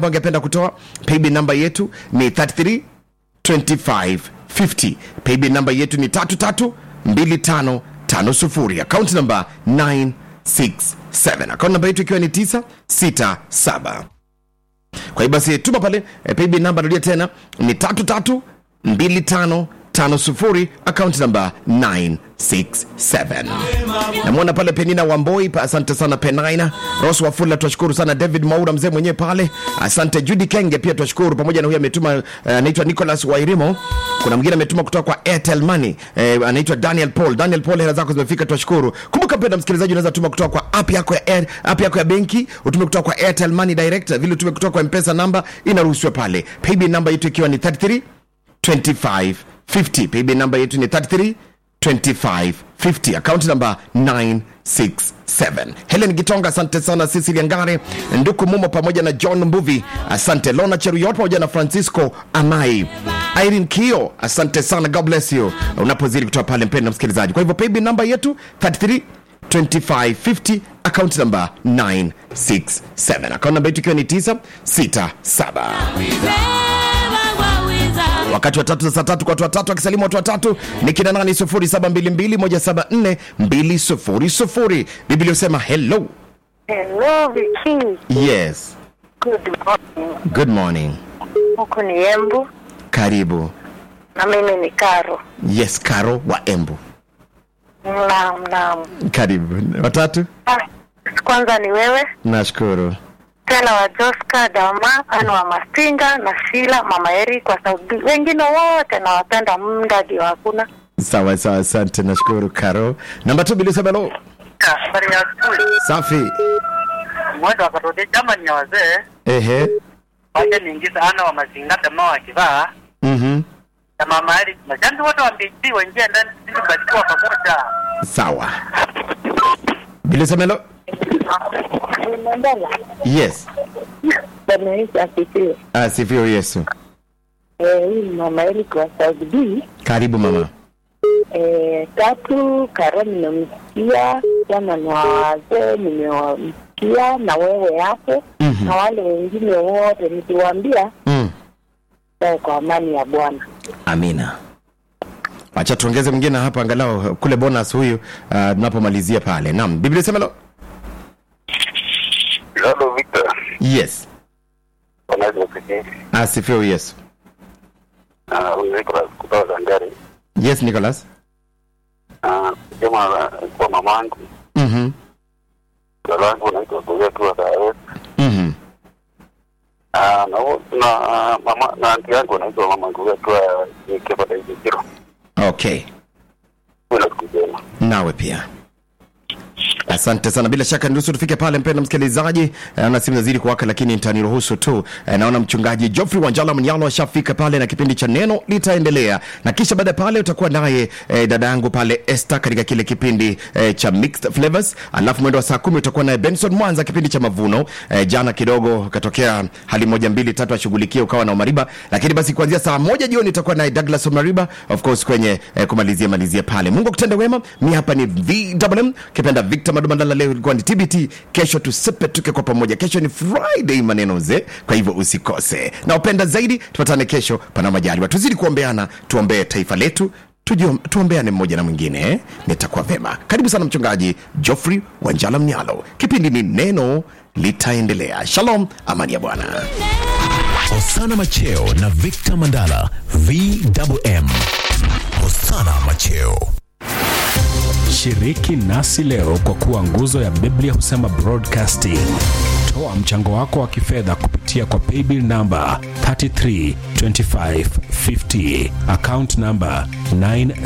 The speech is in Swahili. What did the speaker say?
ambao angependa kutoa paybill namba yetu ni 33 2550 paybill namba yetu ni 332550 akaunti namba 967 akaunti namba yetu ikiwa ni 967 kwa hiyo basi tuma pale e, paybill namba narudia tena ni 332550 akaunti namba 967 namwona pale penina wamboi pa- asante sana penina ros wafula twashukuru sana david maura mzee mwenyewe pale asante judi kenge pia twashukuru pamoja na huyo ametuma eh, anaitwa nicholas wairimo kuna mwingine ametuma kutoka kwa airtel money eh, anaitwa daniel paul daniel paul hela zako zimefika twashukuru kumbuka mpenda msikilizaji unaweza tuma kutoka kwa app yako ya Air, app yako ya benki utume kutoka kwa airtel money direct vile utume kutoka kwa mpesa namba inaruhusiwa pale paybill namba yetu ikiwa ni 33 2550 paybill namba yetu ni 33 2550 akaunti namba 967 helen gitonga asante sana sisili ngare nduku mumo pamoja na john mbuvi asante lona cheruyot pamoja na francisco amai irene kio asante sana god bless you unapozidi kutoa pale mpendo msikilizaji kwa hivyo paybill namba yetu 33 2550 akaunti namba 967 akaunti namba yetu ikiwa ni 967 wakati wa tatu za saa tatu kwa watu watatu akisalimu watu watatu ni kina nani 0722174200 biblia husema hello Hello, Viki. yes Good morning. good morning Huku ni Embu karibu na mimi ni Karo. yes karo wa embu Naam, naam. karibu watatu Ah, kwanza ni wewe nashukuru tena wa Joska Dama, ana wa Mastinga na Shila, mama Eri kwa sababu wengine wote nawapenda, muda ndio hakuna. sawa sawa asante nashukuru karo namba tu biblia husema hello habari ya asubuhi safi mwendo wakatode chama ni ya wazee ehe wacha niingiza ana wa mazinga dama wakivaa mhm na mama ali mashabiki wote wa mbiti waingia ndani sisi barikiwa pamoja sawa biblia husema hello Mandala, yes Bwana Yesu asifiwe. asifiwe yesu Eh, hii ni mama Eri kwa South B. karibu mama Eh, tatu Karo nimemsikia, jana na wazee nimewamsikia, na wewe hapo Mhm. na wale wengine wote nikiwaambia mm. eh, kwa amani ya Bwana. amina wacha tuongeze mwingine hapa angalau kule bonus huyu uh, tunapomalizia pale naam biblia sema lo Hello Victor. yes Wanaweza kusikia. asifiwe yesu Ah, huyu Nicholas kutoka Zangari. yes nicholas Ah, sema kwa mamangu. mhm Dada wangu anaitwa Kuya tu wa Dar mhm Ah, na huo na mama na anti yangu anaitwa mama Kuya tu wa Kebada Ikiro. okay Kuna kusema. nawe pia asante sana bila shaka niruhusu tufike pale mpenda msikilizaji Eh, naona simu nazidi kuwaka lakini nitaniruhusu tu Eh, naona mchungaji joffrey wanjala mnyalo ashafika pale na kipindi cha neno litaendelea na kisha baada ya pale utakuwa naye eh, dada yangu pale este katika kile kipindi eh, cha mixed flavors alafu mwendo wa saa kumi utakuwa naye benson mwanza kipindi cha mavuno eh, jana kidogo katokea hali moja mbili tatu ashughulikie ukawa na umariba lakini basi kuanzia saa moja jioni itakuwa naye douglas omariba of course kwenye eh, kumalizia malizia pale mungu akutende wema mi hapa ni vwm kipenda victor madumandala leo ilikuwa ni tbt kesho tusepe tuke kwa pamoja kesho ni friday maneno mzee kwa hivyo usikose na upenda zaidi tupatane kesho pana majaliwa tuzidi kuombeana tuombee taifa letu tujio- tuombeane mmoja na mwingine eh? nitakuwa vema karibu sana mchungaji joffrey wanjala mnyalo kipindi ni neno litaendelea shalom amani ya bwana Hosana Macheo na Victor Mandala VWM. Hosana Macheo. Shiriki nasi leo kwa kuwa nguzo ya Biblia husema broadcasting. Toa mchango wako wa kifedha kupitia kwa paybill namba 332550 account namba 9